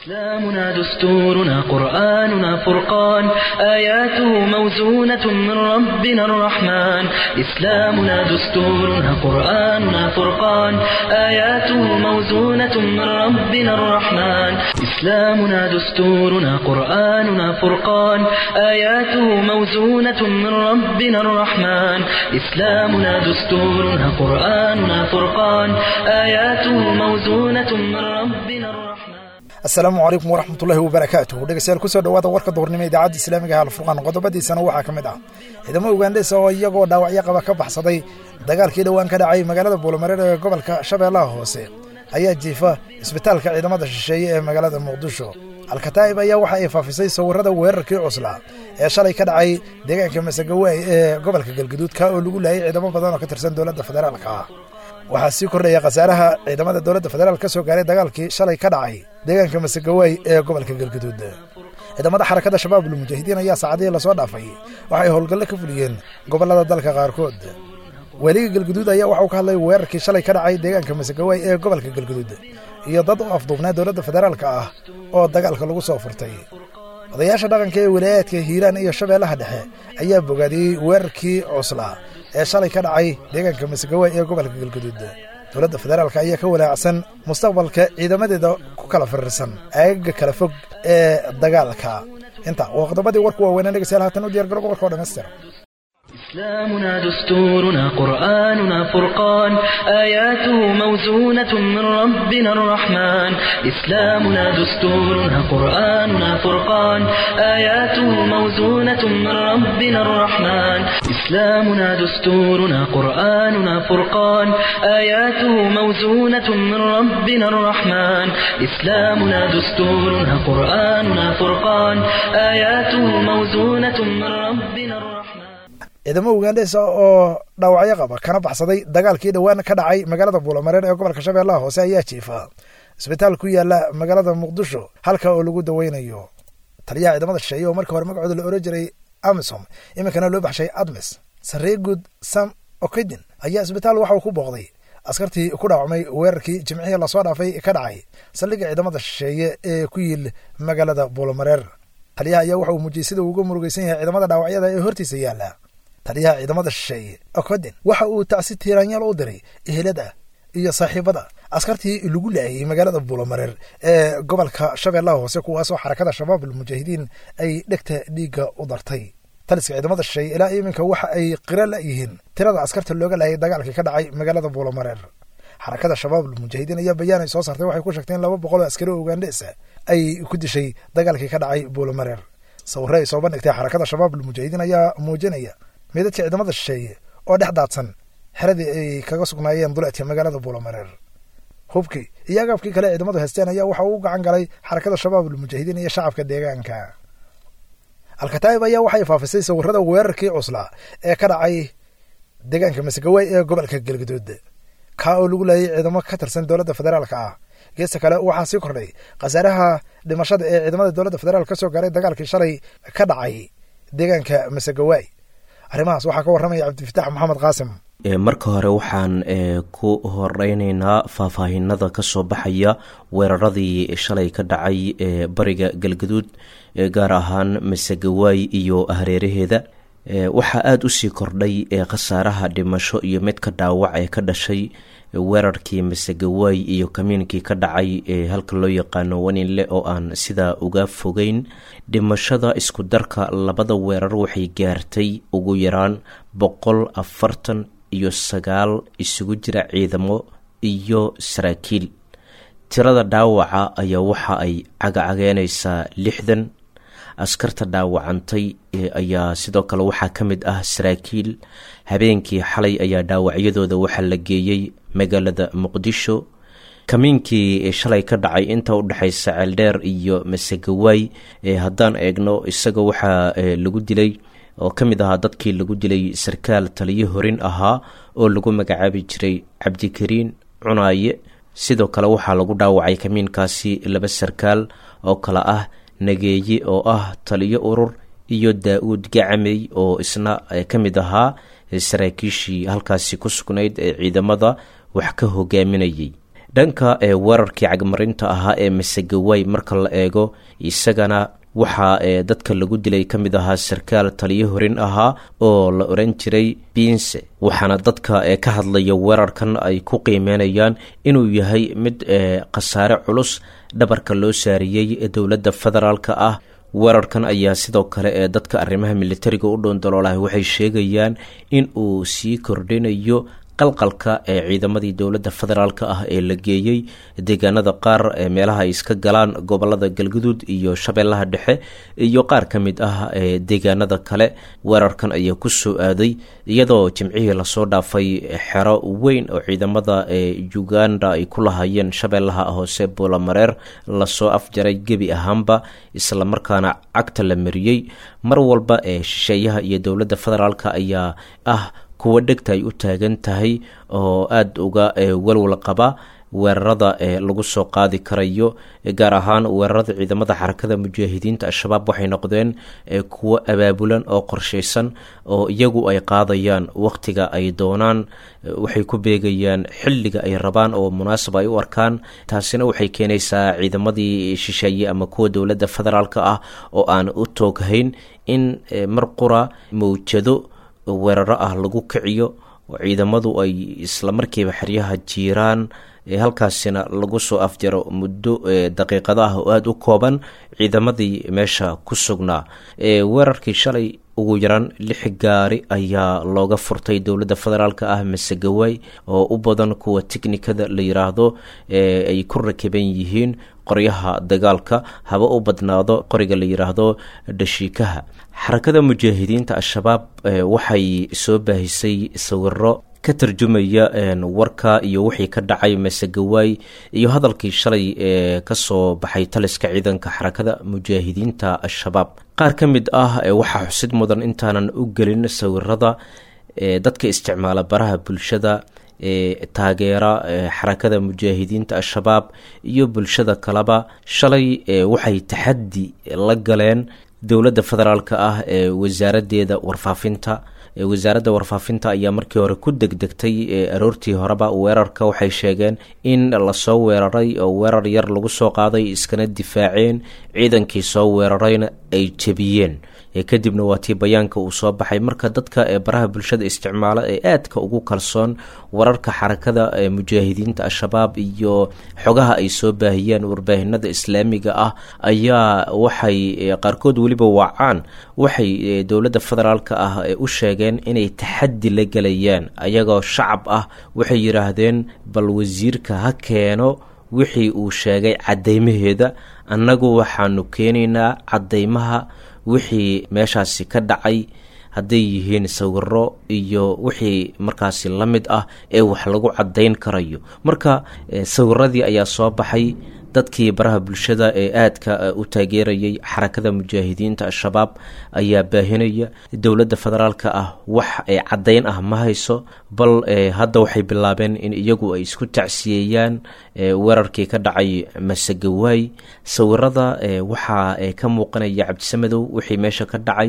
إسلامنا دستورنا قرآننا فرقان آياته موزونة من ربنا الرحمن إسلامنا دستورنا قرآننا فرقان آياته موزونة من ربنا الرحمن إسلامنا دستورنا قرآننا فرقان آياته موزونة من ربنا الرحمن إسلامنا دستورنا قرآننا فرقان آياته موزونة من ربنا الرحمن asalaamu calaykum waraxmatullaahi wabarakaatuh dhegeystayaal kusoo dhawaada warka duhurnimo idaacadda islaamiga alfurqaan qodobadiisana waxaa ka mid ah ciidamo ugandhesa oo iyagoo dhaawacyo qaba ka baxsaday dagaalkii dhowaan ka dhacay magaalada buulamareer ee gobolka shabeellaha hoose ayaa jiifa isbitaalka ciidamada shisheeye ee magaalada muqdisho alkataa'ib ayaa waxa ay faafisay sawirrada weerarkii cuslaa ee shalay ka dhacay deegaanka masagawaay ee gobolka galgaduud ka oo lagu laayay ciidamo badan oo ka tirsan dowladda federaalka ah waxaa sii kordhaya khasaaraha ciidamada dowladda federaal ka soo gaaray dagaalkii shalay ka dhacay deegaanka masagawaay ee gobolka galgaduud ciidamada xarakada shabaabul mujaahidiin ayaa saacadihii lasoo dhaafay waxay howlgallo ka fuliyeen gobollada dalka qaarkood weliga galgaduud ayaa waxauu ka hadlay weerarkii shalay ka dhacay deegaanka masagawaay ee gobolka galgaduud iyo dad u afduubnaa dowladda federaalka ah oo dagaalka lagu soo furtay odayaasha dhaqanka ee walaayaadka hiiraan iyo shabeellaha dhexe ayaa bogaadiyey weerarkii cuslaa ee shalay ka dhacay deegaanka masagawaay ee gobolka galgaduud dowladda federaalka ayaa ka walaacsan mustaqbalka ciidamadeeda ku kala firirsan aagaga kala fog ee dagaalka inta waa qodobadii warku waaweynaa dhegeystayaal haatan u diyar garoba warka oo dhammaystira إسلامنا دستورنا قرآننا فرقان آياته موزونة من ربنا الرحمن إسلامنا دستورنا قرآننا فرقان آياته موزونة من ربنا الرحمن إسلامنا دستورنا قرآننا فرقان آياته موزونة من ربنا الرحمن إسلامنا دستورنا قرآننا فرقان آياته موزونة من ربنا الرحمن ciidamo ugandhesa oo dhaawacyo qaba kana baxsaday dagaalkii dhowaan ka dhacay magaalada buulamareer ee gobolka shabeellaha hoose ayaa jiifa isbitaal ku yaala magaalada muqdisho halka oo lagu daweynayo taliyaha ciidamada shisheeye oo markii hore magacooda la oran jiray amisom iminkana loo baxshay admis sareegud sam okedin ayaa isbitaal waxa uu ku booqday askartii ku dhaawacmay weerarkii jimcihii lasoo dhaafay ka dhacay saldhigga ciidamada shisheeye ee ku yiil magaalada buulamareer taliyaha ayaa waxa uu muujiyey sida uu uga murugaysan yahay ciidamada dhaawacyada ee hortiisa yaala taliyaha ciidamada shisheeye okoden waxa uu tacsi tiiraanyaal u diray ehelada iyo saaxiibada askartii lagu laayay magaalada buulamareer ee gobolka shabeellaha hoose kuwaasoo xarakada shabaabul mujaahidiin ay dhegta dhiigga u dartay taliska ciidamada shisheeye ilaa iminka waxa ay qira la-yihiin tirada askarta looga laayay dagaalkii ka dhacay magaalada buulamareer xarakada shabaabul mujaahidiin ayaa bayaan ay soo saartay waxay ku sheegteen laba boqol oo askari oo ugandhesa ay ku dishay dagaalkii ka dhacay buulamareer sawirre ay soo bandhigtay xarakada shabaabul mujaahidiin ayaa muujinaya meedadka ciidamada shisheeye oo dhex daadsan xeradii ay kaga sugnaayeen duleedka magaalada buulamareer hubkii iyo agaabkii kale ciidamadu haysteen ayaa waxa uu gacan galay xarakada shabaabul mujaahidiin iyo shacabka deegaanka alkataa'ib ayaa waxay faafisay sawirrada weerarkii cuslaa ee ka dhacay deegaanka masagawaay ee gobolka galgaduud kaa oo lagu laayay ciidamo ka tirsan dowladda federaalka ah geesta kale waxaa sii kordhay khasaaraha dhimashada ee ciidamada dowladda federaalk ka soo gaaray dagaalkii shalay ka dhacay deegaanka masagawaay arrimahaas waxaa ka warramaya cabdifitaax maxamed qaasim marka hore waxaan ku horeyneynaa faahfaahinada kasoo baxaya weeraradii shalay ka dhacay ee bariga galgaduud gaar ahaan masagawaay iyo hareeraheeda waxaa aada usii kordhay khasaaraha dhimasho iyo midka dhaawac ee ka dhashay weerarkii masagawaay iyo kamiinkii ka dhacay ee halka loo yaqaano waninle oo aan sidaa uga fogeyn dhimashada isku darka labada weerar waxay gaartay ugu yaraan boqol afartan iyo sagaal isugu jira ciidamo iyo saraakiil tirada dhaawaca ayaa waxa ay cagacageynaysaa lixdan askarta dhaawacantay ayaa sidoo kale waxaa ka mid ah saraakiil habeenkii xalay ayaa dhaawacyadooda waxaa la geeyey magaalada muqdisho kamiinkii shalay ka dhacay inta udhexaysa ceeldheer iyo masagawaay haddaan eegno isaga waxaa lagu dilay oo ka mid ahaa dadkii lagu dilay sarkaal taliyo horin ahaa oo lagu magacaabi jiray cabdikariin cunaaye sidoo kale waxaa lagu dhaawacay kamiinkaasi laba sarkaal oo kale ah nageeye oo ah taliyo urur iyo daa-uud gacamey oo isna ka mid ahaa saraakiishii halkaasi ku sugnayd ee ciidamada wax ka hogaaminayay dhanka ee weerarkii cagmarinta ahaa ee masegaway marka la eego isagana waxaa ee dadka lagu dilay ka mid ahaa sarkaal taliyo horin ahaa oo la oran jiray biinse waxaana dadka ee ka hadlaya weerarkan ay ku qiimeynayaan inuu yahay mid ee khasaare culus dhabarka loo saariyey dowladda federaalka ah weerarkan ayaa sidoo kale ee dadka arrimaha militariga u dhoondaloolahay waxay sheegayaan in uu sii kordhinayo qalqalka ee ciidamadii dowladda federaalka ah ee la geeyey deegaanada qaar ee meelaha ay iska galaan gobolada galguduud iyo shabeellaha dhexe iyo qaar ka mid ah ee deegaanada kale weerarkan ayaa ku soo aaday iyadoo jimcihii lasoo dhaafay xero weyn oo ciidamada ee uganda ay ku lahaayeen shabeellaha hoose boolamareer lasoo afjaray gebi ahaanba islamarkaana cagta la mariyey mar walba ee shisheeyaha iyo dowladda federaalka ayaa ah kuwa dhegta ay u taagan tahay oo aada uga walwal qaba weerarada ee lagu soo qaadi karayo gaar ahaan weerarada ciidamada xarakada mujaahidiinta al-shabaab waxay noqdeen kuwo abaabulan oo qorshaysan oo iyagu ay qaadayaan wakhtiga ay doonaan waxay ku beegayaan xilliga ay rabaan oo munaasab ay u arkaan taasina waxay keenaysaa ciidamadii shisheeye ama kuwa dowladda federaalka ah oo aan u tooghayn in mar qura mawjado weeraro ah lagu kiciyo oo ciidamadu ay islamarkiiba xeryaha jiiraan halkaasina lagu soo afjaro muddo daqiiqado ah oo aada u kooban ciidamadii meesha ku sugnaa weerarkii shalay ugu yaraan lix gaari ayaa looga furtay dowladda federaalka ah masegaway oo u badan kuwa tiknikada la yiraahdo ay ku rakiban yihiin qoryaha dagaalka haba u badnaado qoriga la yiraahdo dhashiikaha xarakada mujaahidiinta al-shabaab waxay soo baahisay sawiro ka tarjumaya warka iyo wixii ka dhacay masegaway iyo hadalkii shalay ee kasoo baxay taliska ciidanka xarakada mujaahidiinta al-shabaab qaar ka mid ah waxaa xusid mudan intaanan u gelin sawirada dadka isticmaala baraha bulshada ee taageera xarakada mujaahidiinta al-shabaab iyo bulshada kaleba shalay waxay taxaddi la galeen dowladda federaalka ah ee wasaaradeeda warfaafinta wasaaradda warfaafinta ayaa markii hore ku degdegtay aroortii horeba weerarka waxay sheegeen in lasoo weeraray oo weerar yar lagu soo qaaday iskana difaaceen ciidankii soo weerarayna ay jebiyeen kadibna waa tii bayaanka uu soo baxay marka dadka ee baraha bulshada isticmaala ee aadka ugu kalsoon wararka xarakada ee mujaahidiinta al-shabaab iyo xogaha ay soo baahiyeen warbaahinada islaamiga ah ayaa waxay qaarkood weliba wacaan waxay dowladda federaalka ah u sheegeen inay taxaddi la gelayaan ayagoo shacab ah waxay yidhaahdeen bal wasiirka ha keeno wixii uu sheegay caddeymaheeda annagu waxaanu keenaynaa caddeymaha wixii meeshaasi ka dhacay hadday yihiin sawiro iyo wixii markaasi la mid ah ee wax lagu caddayn karayo marka sawiradii ayaa soo baxay dadkii baraha bulshada ee aadka u taageerayay xarakada mujaahidiinta al-shabaab ayaa baahinaya dowladda federaalka ah wax caddayn ah ma hayso bal hadda waxay bilaabeen in iyagu ay isku tacsiyeeyaan weerarkii ka dhacay masagawaay sawirada waxaa ka muuqanaya cabdisamadow wixii meesha ka dhacay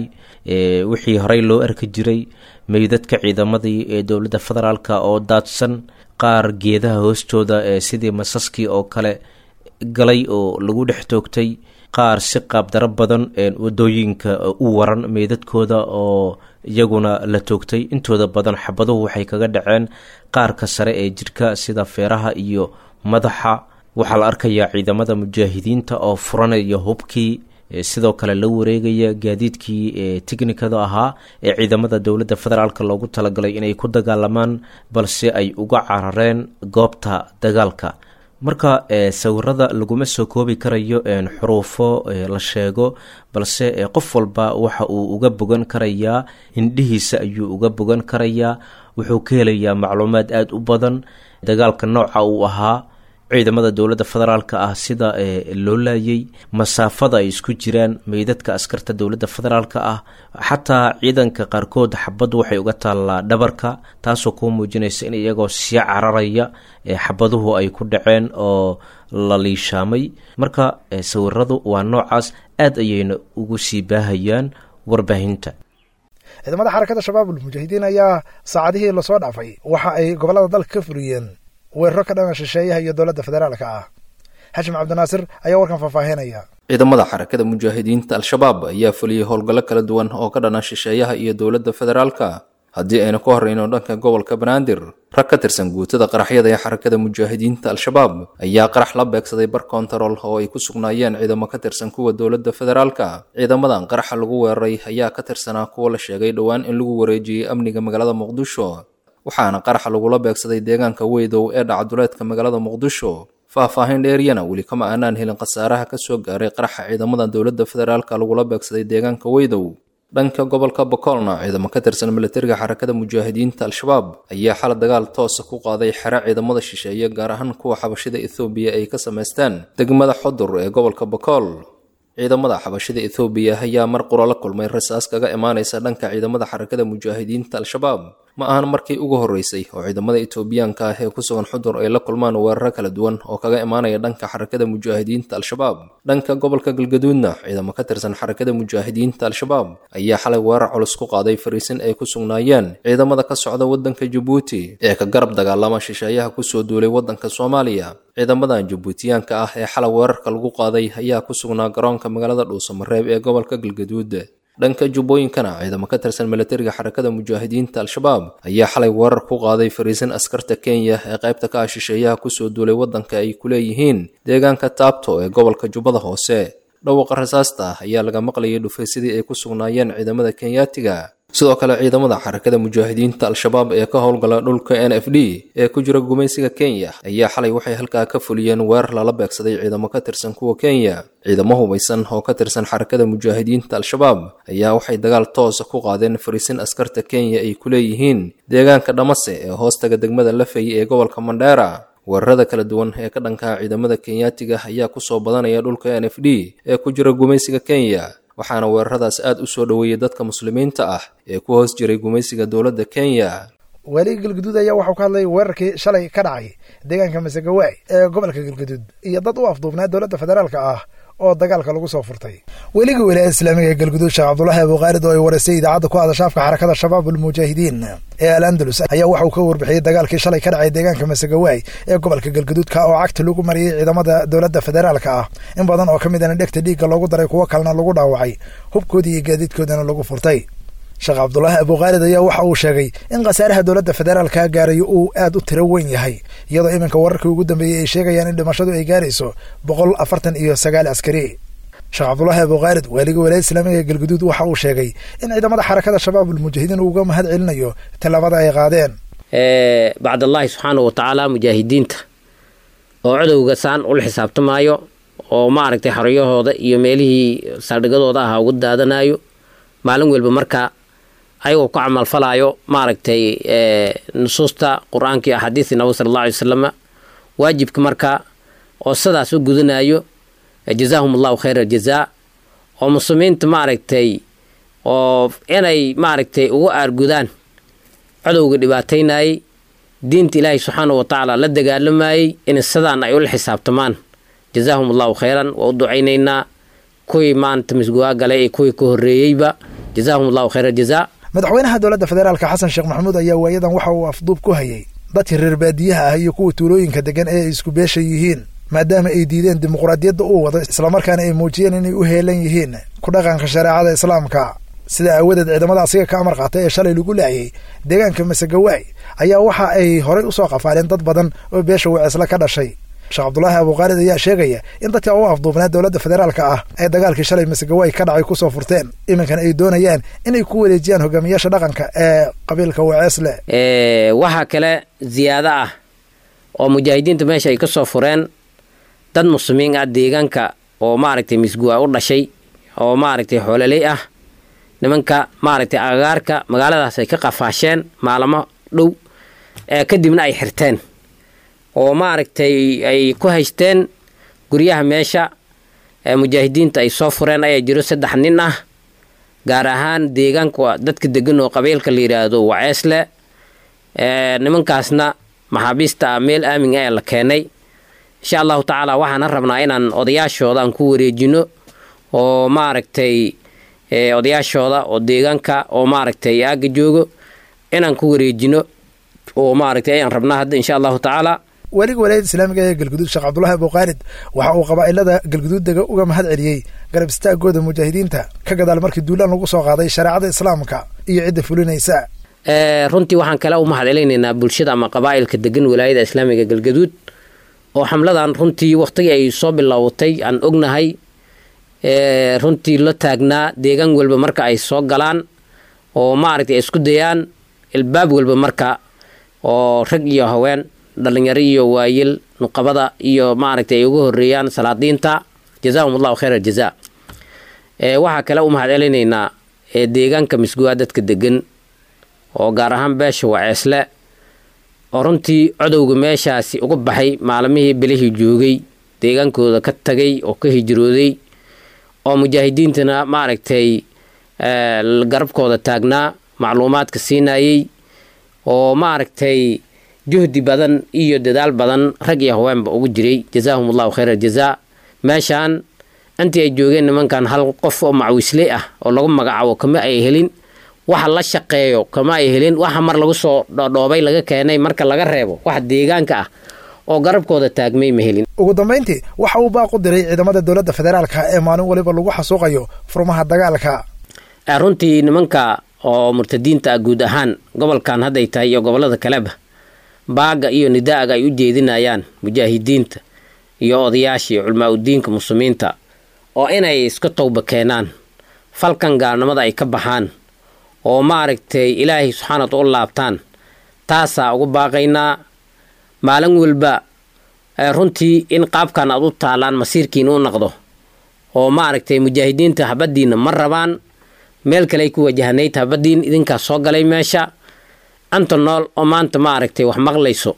wixii horey loo arki jiray meydadka ciidamadii ee dowladda federaalka oo daadsan qaar geedaha hoostooda sidii masaskii oo kale galay oo lagu dhex toogtay qaar si qaabdaro badan wadooyinka u waran meydadkooda oo iyaguna la toogtay intooda badan xabaduhu waxay kaga dhaceen qaarka sare ee jirka sida feeraha iyo madaxa waxaa la arkayaa ciidamada mujaahidiinta oo furanaya hubkii sidoo kale la wareegaya gaadiidkii tiknikada ahaa ee ciidamada dowladda federaalk loogu talagalay inay ku dagaalamaan balse ay uga carareen goobta dagaalka marka sawirada laguma soo koobi karayo xuruufo la sheego balse qof walba waxa uu uga bogan karayaa hindhihiisa ayuu uga bogan karayaa wuxuu ka helayaa macluumaad aada u badan dagaalka nooca uu ahaa ciidamada dowladda federaalka ah sida loo laayay masaafada ay isku jiraan meydadka askarta dowladda federaalka ah xataa ciidanka qaarkood xabaddu waxay uga taallaa dhabarka taasoo kuu muujinaysa in iyagoo sii cararaya xabaduhu ay ku dhaceen oo la liishaamay marka sawiradu waa noocaas aad ayayna ugu sii baahayaan warbaahinta ciidamada xarakada shabaabul mujaahidiin ayaa saacadihii lasoo dhaafay waxa ay gobollada dalka ka furiyeen weeraro ka dhana shisheeyaha iyo dowladda federaalka ah xashim cabdinaasir ayaa warkan faahfaahinaya ciidamada xarakada mujaahidiinta al-shabaab ayaa fuliyey howlgallo kala duwan oo ka dhana shisheeyaha iyo dowladda federaalka haddii aynu ka horreyno dhanka gobolka banaadir rag ka tirsan guutada qaraxyada ee xarakada mujaahidiinta al-shabaab ayaa qarax la beegsaday bar kontarool oo ay ku sugnaayeen ciidamo ka tirsan kuwa dowladda federaalka ciidamadan qaraxa lagu weeraray ayaa ka tirsanaa kuwa la sheegay dhowaan in lagu wareejiyey amniga magaalada muqdisho waxaana qaraxa lagula beegsaday deegaanka weydow ee dhacaduleedka magaalada muqdisho faahfaahin dheeriyana weli kama aanaan helin khasaaraha ka soo gaaray qaraxa ciidamada dowladda federaalka lagula beegsaday deegaanka weydow dhanka gobolka bokolna ciidamo ka tirsan milatariga xarakada mujaahidiinta al-shabaab ayaa xala dagaal toosa ku qaaday xero ciidamada shisheeye gaar ahaan kuwa xabashida ethoobiya ay ka samaystaan degmada xodur ee gobolka bokool ciidamada xabashida ethoobiya ayaa mar qura la kulmay rasaas kaga imaanaysa dhanka ciidamada xarakada mujaahidiinta al-shabaab ma ahan markii ugu horreysay oo ciidamada etoobiyaanka ah ee ku sugan xudur ay la kulmaan weeraro kala duwan oo kaga imaanaya dhanka xarakada mujaahidiinta al-shabaab dhanka gobolka galgaduudna ciidamo ka tirsan xarakada mujaahidiinta al-shabaab ayaa xalay weerar culus ku qaaday fariisin ay ku sugnaayeen ciidamada ka socda waddanka jabuuti ee ka garab dagaalama shisheeyaha kusoo duulay waddanka soomaaliya ciidamadan jabuutiyaanka ah ee xalay weerarka lagu qaaday ayaa ku sugnaa garoonka magaalada dhuusamareeb ee gobolka galgaduud dhanka jubbooyinkana ciidamo ka tirsan milatariga xarakada mujaahidiinta al-shabaab ayaa xalay weerar ku qaaday fariisin askarta kenya ee qaybta ka ah shisheeyaha kusoo duulay waddanka ay ku leeyihiin deegaanka taabto ee gobolka jubbada hoose dhawaqa rasaasta ayaa laga maqlayay dhufaysadii ay ku sugnaayeen ciidamada kenyaatiga sidoo kale ciidamada xarakada mujaahidiinta al-shabaab ee ka howlgala dhulka n f d ee ku jira gumaysiga kenya ayaa xalay waxay halkaa ka fuliyeen weerar lala beegsaday ciidamo ka tirsan kuwa kenya ciidamo hubaysan oo ka tirsan xarakada mujaahidiinta al-shabaab ayaa waxay dagaal toosa ku qaadeen fariisin askarta kenya ay ku leeyihiin deegaanka dhamase ee hoostaga degmada lafay ee gobolka mandheera weerarada kala duwan ee ka dhankaa ciidamada kenyaatiga ayaa kusoo badanaya dhulka n f d ee ku jira gumaysiga kenya waxaana weeraradaas aad u soo dhoweeyey dadka muslimiinta ah ee ku hoos jiray gumaysiga dowladda kenya waaliga galgaduud ayaa waxau ka hadlay weerarkii shalay ka dhacay deegaanka masagawaay ee gobolka galgaduud iyo dad u afduubnaa dowladda federaalka ah oo dagaalka lagu soo furtay weliga wilaayada islaamiga ee galguduud sheekh cabdulaahi abukhaalid oo ay wareysay idaacadda ku hadashaafka xarakada shabaab almujaahidiin ee al andalus ayaa waxa uu ka warbixiyey dagaalkii shalay ka dhacay deegaanka masagawaay ee gobolka galguduudka oo cagta lagu mariyey ciidamada dowladda federaalka ah in badan oo ka mid ana dhegta dhiigga loogu daray kuwo kalena lagu dhaawacay hubkoodii iyo gaadiidkoodana lagu furtay sheekh cabdulaahi abukhaalid ayaa waxa uu sheegay in khasaaraha dowladda federaalka gaarayo uu aad u tiro weyn yahay iyadoo iminka wararkii ugu dambeeyey ay sheegayaan in dhimashadu ay gaarayso boqol afartan iyo sagaal askari sheekh cabdulaahi abukhaalid waaliga walaayada islaamiga ee galguduud waxa uu sheegay in ciidamada xarakada shabaab ulmujaahidiin uga mahad celinayo tallaabada ay qaadeen bacdallaahi subxaana wa tacaala mujaahidiinta oo codowga saan ula xisaabtamaayo oo maaragtay xoriyahooda iyo meelihii saldhigadooda ahaa uga daadanayo maalin welba markaa ayagoo ku camalfalaayo maaragtay nusuusta qur-aanka iyo axaadiistii nabig sala alla alay wasalama waajibka markaa oo sidaas u gudanayo jazaahum allahu khayra aljazaa oo muslimiinta maaragtay oo inay maaragtay ugu aargudaan codowga dhibaataynayay diinta ilaahay subxaana wa tacaala la dagaalamayey in sidaan ay ula xisaabtamaan jazaahum allahu khayran waa u ducaynaynaa kuwii maanta misguwaa galay ee kuwii ka horreeyeyba jazaahum allahu khayra aljazaa madaxweynaha dowladda federaalka xasan sheekh maxamuud ayaa waayadan waxa uu afduub ku hayay dadka reer baadiyaha ah iyo kuwa tuulooyinka degan ee ay isku beesha yihiin maadaama ay diideen dimuqraadiyadda uu wado islamarkaana ay muujiyeen inay u heelan yihiin ku dhaqanka shareecada islaamka sida aawadeed ciidamada asiga ka amar qaatay ee shalay lagu laayay deegaanka masagawaay ayaa waxa ay horay usoo qafaaleen dad badan oo beesha waceesle ka dhashay sheekh cabdulaahi abukhaalid ayaa sheegaya in dadka u afduubnaa dowladda federaalka ah ay dagaalkii shalay masagawaay ka dhacay kusoo furteen iminkana ay doonayaan inay ku wareejiyaan hogaamiyaasha dhaqanka ee qabiilka waceesle waxaa kale ziyaado ah oo mujaahidiinta meesha ay ka soo fureen dad muslimiin ah deegaanka oo maaragtay misguwa u dhashay oo maaragtay xoololey ah nimanka maaragtay agagaarka magaaladaas ay ka qafaasheen maalamo dhow kadibna ay xirteen oo maaragtay ay ku haysteen guryaha meesha mujaahidiinta ay soo fureen ayaa jiro saddex nin ah gaar ahaan deegaanka dadka degan oo qabiilka la yidhaahdo waceesle nimankaasna maxaabiista ah meel aamin ah ee la keenay insha allahu tacaala waxaana rabnaa inaan odayaashooda aan ku wareejino oo maaragtay odayaashooda oo deegaanka oo maaragtay aaga joogo inaan ku wareejino oo maaragtay ayaan rabnaa hadda insha allahu tacaala weliga walaayada islaamiga ee galguduud sheekh cabdulahi abuqaalid waxa uu qabaa'ilada galguduud dega uga mahad celiyey garab istaagooda mujaahidiinta ka gadaal markii duulaan lagu soo qaaday shareecada islaamka iyo cidda fulinaysa runtii waxaan kale u mahad celinaynaa bulshada ama qabaa'ilka degan walaayada islaamiga galgaduud oo xamladan runtii wakhtigii ay soo bilowatay aan ognahay runtii la taagnaa deegaan walba marka ay soo galaan oo maaragtay ay isku dayaan ilbaab walba marka oo rag iyo haween dhalinyaro iyo waayil nuqabada iyo maaragtay ay uga horeeyaan salaadiinta jazaahum allahu khayr aljaza waxaa kale u mahad celinaynaa deegaanka misguwaa dadka degan oo gaar ahaan beesha waceesle oo runtii codowga meeshaasi uga baxay maalmihii bilihii joogay deegaankooda ka tagay oo ka hijrooday oo mujaahidiintana maaragtay garabkooda taagnaa macluumaadka siinayey oo maaragtay juhdi badan iyo dadaal badan rag iyo haweenba ugu jiray jazaahum allahu khayr aljazaa meeshaan intii ay joogeen nimankan hal qof oo macwisley ah oo lagu magacaabo kama ay helin waxa la shaqeeyo kama ay helin waxa mar lagu soo dhodhoobay laga keenay marka laga reebo wax deegaanka ah oo garabkooda taagmay ma helin ugu dambayntii waxa uu baaq u diray ciidamada dowladda federaalka ee maalin waliba lagu xasuuqayo furmaha dagaalka runtii nimanka oo murtadiinta ah guud ahaan gobolkan hadday tahay iyo gobollada kaleba baaga iyo nidaaga ay u jeedinayaan mujaahidiinta iyo odayaasha iyo culmaa udiinka muslimiinta oo inay iska towba keenaan falkan gaalnimada ay ka baxaan oo maaragtay ilaahay subxaanat u laabtaan taasaa ugu baaqaynaa maalin walba runtii in qaabkan aad u taalaan masiirkiina u naqdo oo maaragtay mujaahidiinta habadiina ma rabaan meel kale ay ku wajahanayd habadiin idinkaas soo galay meesha anta nool oo maanta maaragtay wax maqlayso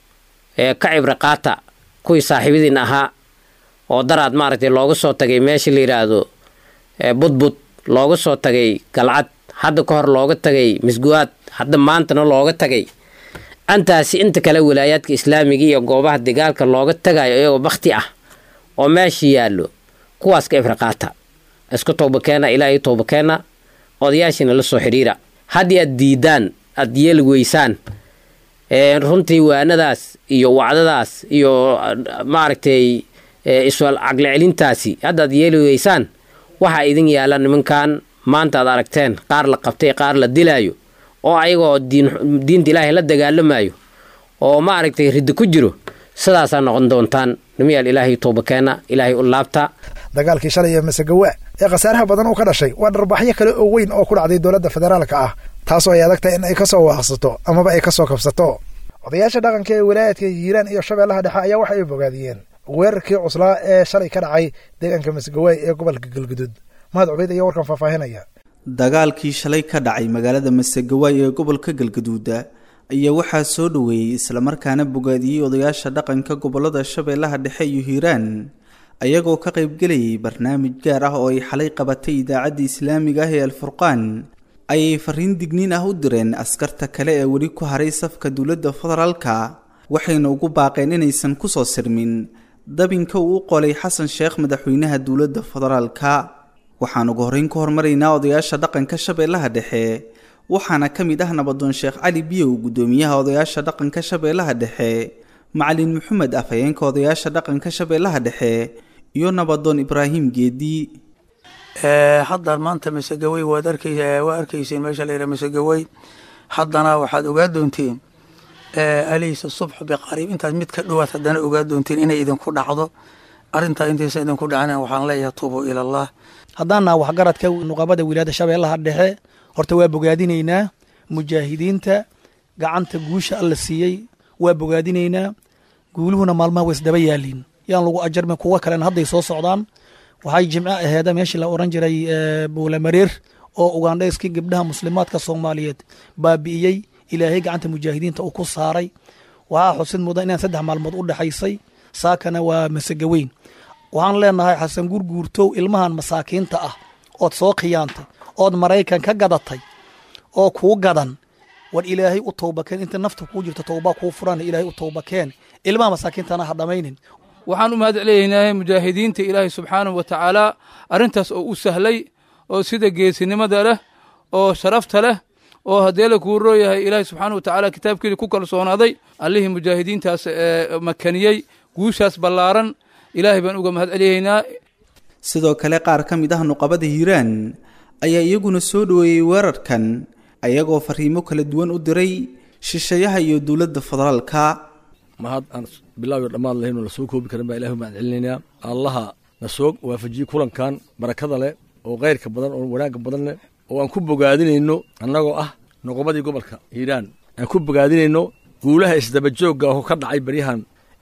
ee ka cibri qaata kuwii saaxiibadiin ahaa oo daraad maaragtay looga soo tagay meesha la yidhaahdo budbud looga soo tagay galcad hadda ka hor looga tagay misguwaad hadda maantana looga tagay antaasi inta kale walaayaadka islaamiga iyo goobaha dagaalka looga tagayo iyagoo bakti ah oo meesha yaallo kuwaas ka ifriqaata isku towbakeena ilaahay towbakeena odayaashiina la soo xidhiira haddii aad diidaan aad yeeli weysaan runtii waanadaas iyo wacdadaas iyo maaragtay iswal caqli celintaasi haddaad yeeli weysaan waxaa idin yaala nimankan maanta aad aragteen qaar la qabtay qaar la dilaayo oo ayagoo diinta ilaahay la dagaalamayo oo maaragtay riddo ku jiro sidaasaa noqon doontaan nimiyaal ilaahay towbakeena ilaahay u laabta dagaalkii shalay ee masegawa ee khasaaraha badan uu ka dhashay waa dharbaxyo kale oo weyn oo ku dhacday dowladda federaalka ah taasoo ay adagtahay in ay ka soo waaqsato amaba ay ka soo kabsato odayaasha dhaqanka ee wilaayadka hiiraan iyo shabeellaha dhexe ayaa waxa ay bogaadiyeen weerarkii cuslaa ee shalay ka dhacay deegaanka masegawaay ee gobolka galguduud mahad cubayd ayaa warkan faahfaahinaya dagaalkii shalay ka dhacay magaalada masegawaay ee gobolka galgaduuda ayaa waxaa soo dhoweeyey islamarkaana bogaadiyey odayaasha dhaqanka gobolada shabeellaha dhexe iyo hiiraan ayagoo ka qaybgelayay barnaamij gaar ah oo ay xalay qabatay idaacadda islaamiga ah ee alfurqaan ayay fariin digniin ah u direen askarta kale ee weli ku haray safka dowladda federaalka waxayna ugu baaqeen inaysan kusoo sirmin dabinka uu u qolay xasan sheekh madaxweynaha dowladda federaalka waxaan ugu horreyn ka hormaraynaa odayaasha dhaqanka shabeellaha dhexe waxaana ka mid ah nabadoon sheekh cali biyow guddoomiyaha odayaasha dhaqanka shabeellaha dhexe macalin maxamed afhayeenka odayaasha dhaqanka shabeellaha dhexe iyo nabadoon ibraahim geedi hadda maanta masegawey waad arkaysa waa arkayseen meesha la yidhaha masegawey haddana waxaad ogaa doontiin alaysa subxu biqariib intaad mid ka dhowaad haddana ogaa doontiin inay idinku dhacdo arrintaa intaysa idinku dhacna waxaan leeyahay tuubuu ila allah haddaanaa waxgaradka nuqabada wilaayada shabeellaha dhexe horta waa bogaadinaynaa mujaahidiinta gacanta guusha alla siiyey waa bogaadinaynaa guuluhuna maalmaha wa isdaba yaaliin yaan lagu ajarmin kuwo kalena hadday soo socdaan waxay jimco aheeda meeshii la oran jiray buulamareer oo ugandhayskii gabdhaha muslimaadka soomaaliyeed baabi'iyey ilaahay gacanta mujaahidiinta uu ku saaray waxaa xusid mudan inaan saddex maalmood u dhexaysay saakana waa masegaweyn waxaan leenahay xasan gurguurtow ilmahan masaakiinta ah ood soo khiyaantay ood maraykan ka gadatay oo kuu gadan war ilaahay u towbakeen inta nafta kuu jirto towbaa kuu furan ilaahay u towbakeen ilmaha masaakiintana ha dhammaynin waxaan u mahad celinaynaa mujaahidiinta ilaahay subxaanahu wa tacaala arrintaas oo u sahlay oo sida geesinimada leh oo sharafta leh oo haddee la kuu rooyahay ilaahay subxaana wa tacaala kitaabkeedii ku kalsoonaaday allihii mujaahidiintaas ee makaniyey guushaas ballaaran ilaahay baan uga mahad celiyaynaa sidoo kale qaar ka mid ah nuqabada hiiraan ayaa iyaguna soo dhoweeyey weerarkan ayagoo fariimo kala duwan u diray shisheeyaha iyo dowladda federaalka mahad aan bilaawiyo dhammaad lahayn oo la soo koobi karin baa ilahi baan celinaynaa allaha na soo waafajiyey kulankan barakada leh oo khayrka badan oo wanaagga badan leh oo aan ku bogaadinayno annagoo ah noqobadii gobolka hiiraan aan ku bogaadinayno guulaha isdabajoogga oo ka dhacay baryahan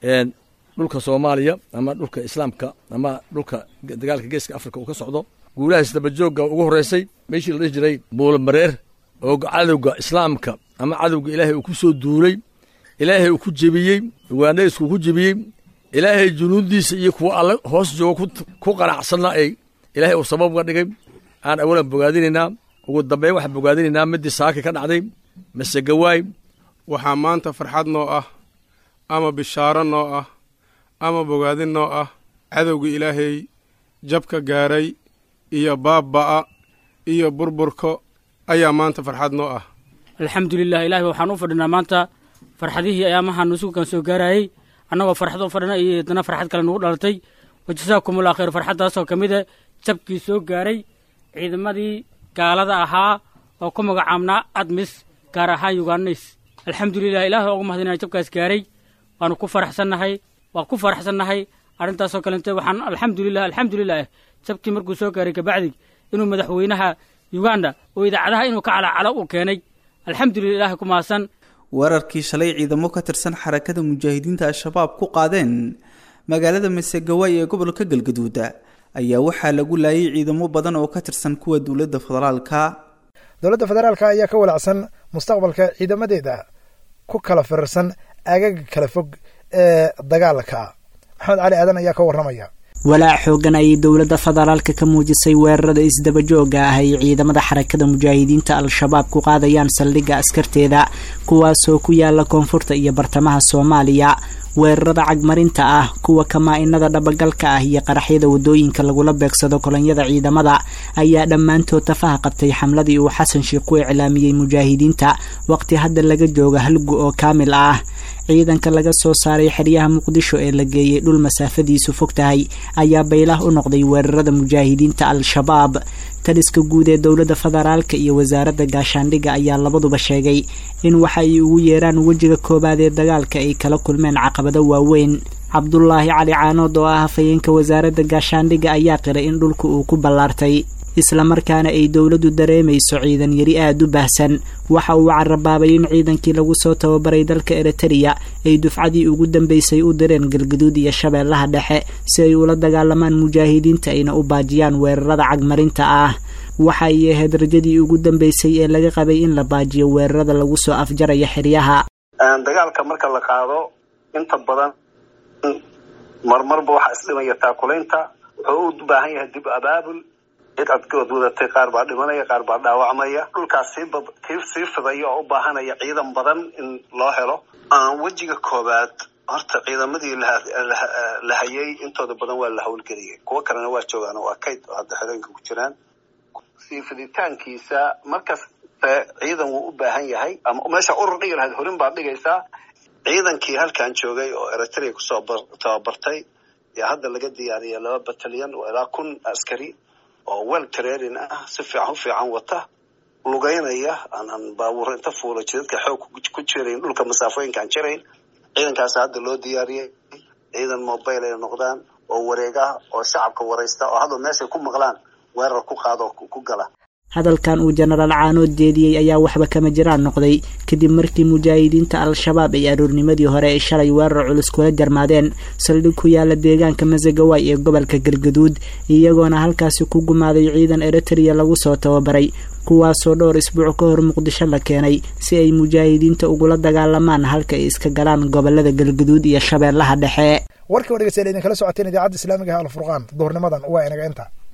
dhulka soomaaliya ama dhulka islaamka ama dhulka dagaalka geeska afrika uu ka socdo guulaha isdabajoogga ugu horreysay meeshii la dhihi jiray buulamareer oo cadowga islaamka ama cadowga ilaahay uu ku soo duulay ilaahay uu ku jebiyey ugaandhaysku ku jebiyey ilaahay junuuddiisa iyo kuwa alle hoos jooga ku qanacsanna ay ilaahay uu sabab uga dhigay aan awalan bogaadinaynaa ugu dambeyn waxaan bogaadinaynaa middii saaki ka dhacday masegawaay waxaa maanta farxad noo ah ama bishaaro noo ah ama bogaadin noo ah cadowga ilaahay jabka gaaray iyo baabba'a iyo burburko ayaa maanta farxad noo ah alxamdulilah ilahi waxaan u fadhinaa maanta farxadihii ayaamahan nusugan soo gaarayey annagoo farxad u fadhina iyo haddana farxad kale nugu dhalatay wajasaakumullah khayr farxaddaasoo ka mid a jabkii soo gaaray ciidamadii gaalada ahaa oo ku magacaabnaa admis gaar ahaan yugaanays alxamdulilah ilaah ugu mahadinaya jabkaas gaaray waanu ku faraxsannahay waan ku faraxsannahay arrintaasoo kalente waxaan alxamdulilah alxamdulilah jabkii markuu soo gaaray kabacdi inuu madaxweynaha uganda oo idaacadaha inuu ka calacalo uu keenay alxamdulilah ilahay ku mahadsan weerarkii shalay ciidamo ka tirsan xarakada mujaahidiinta al-shabaab ku qaadeen magaalada masegawaay ee gobolka galgaduud ayaa waxaa lagu laayay ciidamo badan oo ka tirsan kuwa dowladda federaalka dowladda federaalka ayaa ka walacsan mustaqbalka ciidamadeeda ku kala firarsan aagaga kala fog ee dagaalka maxamed cali aadan ayaa ka warramaya walaac xoogan ayay dowladda federaalka ka muujisay weerarada isdabajooga ah ay ciidamada xarakada mujaahidiinta al-shabaab ku qaadayaan saldhigga askarteeda kuwaasoo ku yaala koonfurta iyo bartamaha soomaaliya weerarada cagmarinta ah kuwa kamaa-inada dhabagalka ah iyo qaraxyada wadooyinka lagula beegsado kolonyada ciidamada ayaa dhammaantood tafaha qabtay xamladii uu xasan sheekh ku iclaamiyey mujaahidiinta waqti hadda laga jooga halgu oo kaamil ah ciidanka laga soo saaray xeryaha muqdisho ee la geeyey dhul masaafadiisu fog tahay ayaa baylah u noqday weerarada mujaahidiinta al-shabaab taliska guud ee dowladda federaalka iyo wasaaradda gaashaandhigga ayaa labaduba sheegay in waxa ay ugu yeeraan wejiga koowaad ee dagaalka ay kala kulmeen caqabado waaweyn cabdulaahi cali caanood oo ah hafayeenka wasaaradda gaashaandhigga ayaa qiray in dhulka uu ku ballaartay islamarkaana ay dowladdu dareemayso ciidan yari aada u baahsan waxa uu carabaabay in ciidankii lagu soo tababaray dalka eritereya ay dufcadii ugu dambeysay u direen galgaduud iyo shabeellaha dhexe si ay ula dagaalamaan mujaahidiinta ayna u baajiyaan weerarada cagmarinta ah waxa ay ahayd rajadii ugu dambeysay ee laga qabay in la baajiyo weerarada lagu soo afjaraya xeryaha dagaalka marka la qaado inta badan marmarba waxaa isdhimaya taakulaynta wuxuu u baahan yahay dib abaabul cid adkood wadatay qaar baa dhimanaya qaar baa dhaawacmaya dhulkaas sii sii fidaya oo u baahanaya ciidan badan in loo helo wejiga koowaad horta ciidamadii la hayay intooda badan waa la howlgeliyay kuwo kalena waa joogaan waa kayd oo hadda xerooyinka ku jiraan sii fiditaankiisa markaste ciidan wuu u baahan yahay ama meesha urur dhigi lahayd horin baad dhigaysaa ciidankii halkan joogay oo eritrea kusoo tababartay yaa hadda laga diyaariyay laba batalyan oo ilaa kun askari oo wel training ah si fiican u fiican wata lugeynaya aanan baabuur inta fuula jidadka xoog ku jirayn dhulka masaafooyinkaan jirayn ciidankaas hadda loo diyaariyey ciidan mobile ay noqdaan oo wareeg ah oo shacabka waraysta oo hadda meeshay ku maqlaan weerar ku qaado ku gala hadalkan uu jenaraal caanood jeediyey ayaa waxba kama jiraan noqday kadib markii mujaahidiinta al-shabaab ay aroornimadii hore ay shalay weerar culus kula jarmaadeen saldhig ku yaala deegaanka masagawaay ee gobolka galgaduud iyagoona halkaasi ku gumaaday ciidan eritereya lagu soo tababaray kuwaasoo dhowr isbuuc ka hor muqdisho la keenay si ay mujaahidiinta ugula dagaalamaan halka ay iska galaan gobolada galgaduud iyo shabeellaha dhexe warkii o dhegeystayaal idinkala socoteen idaacadda islaamiga ah alfurqaan duhurnimadan waa inaga inta